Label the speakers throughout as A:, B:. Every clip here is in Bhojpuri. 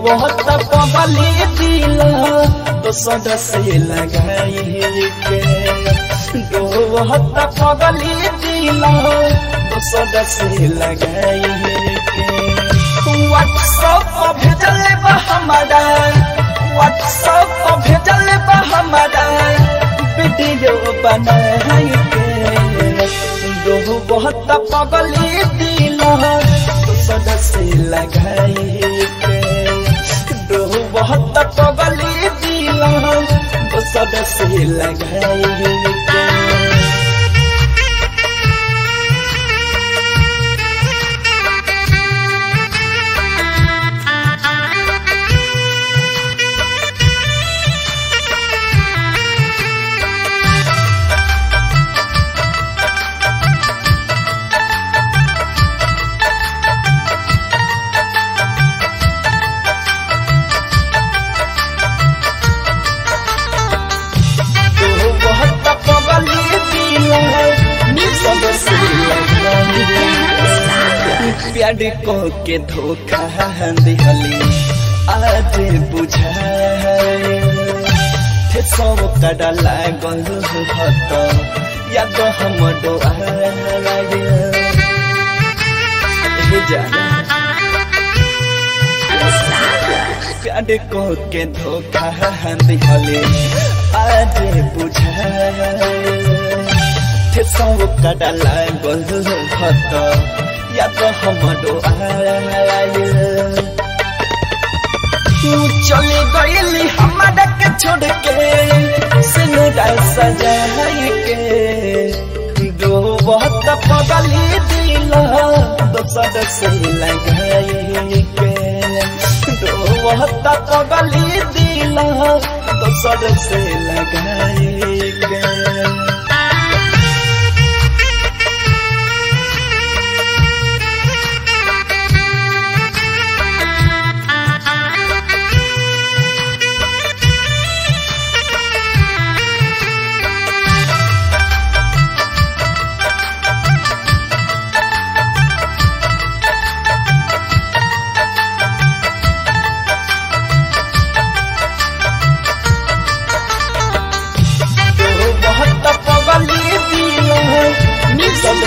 A: बहुत पगली दिल तो सद से लगाई के बहुत पगली दिल तो सद से लगाई के व्हाट्सएप पर भेजल बा हमारा व्हाट्सएप पर भेजल बा हमारा वीडियो बनाई के दो बहुत पगली दिल तो सद से लगाई के दो बहुत पगली दिल तो सद से लगाई के बहुत पगली दिल सब से प्यार को के धोखा दिहली आज बुझाए थे सब कड़ा लागल भत याद हम प्यार को के धोखा दिहली आज बुझाए थे सब कड़ा लागल भत याद हमरो आयल तू चले गईली हमारा के छोड़ के सिनुरा सजाई के दो बहुत पगली दिल दोसर से लगाई के दो बहुत पगली दिल दोसर से लगाई के बहुत पगली दिल सब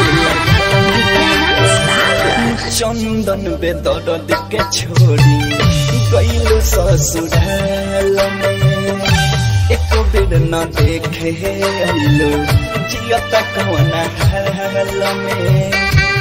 A: चंदन बेदर्द के छोड़ी गईल ससुराल में एक बेर न देखे अइलो जियत कौन हाल में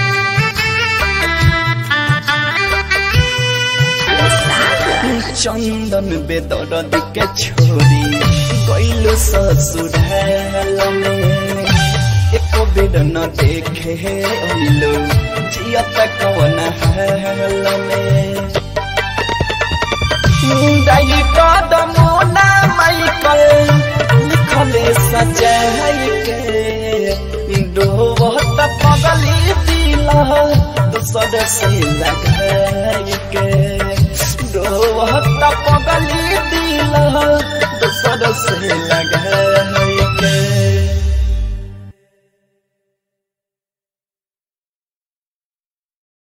A: चंदन बेदर्द के छोड़ी गईल ससुराल में एक बेर न देखे अइलो जियत कौन हाल में मुंडाई कदम ना माइकल लिखले सजाई के दो बहुत पगली दिल दूसर से लगाई के दो बहुत पगली दिल दूसर से लगाई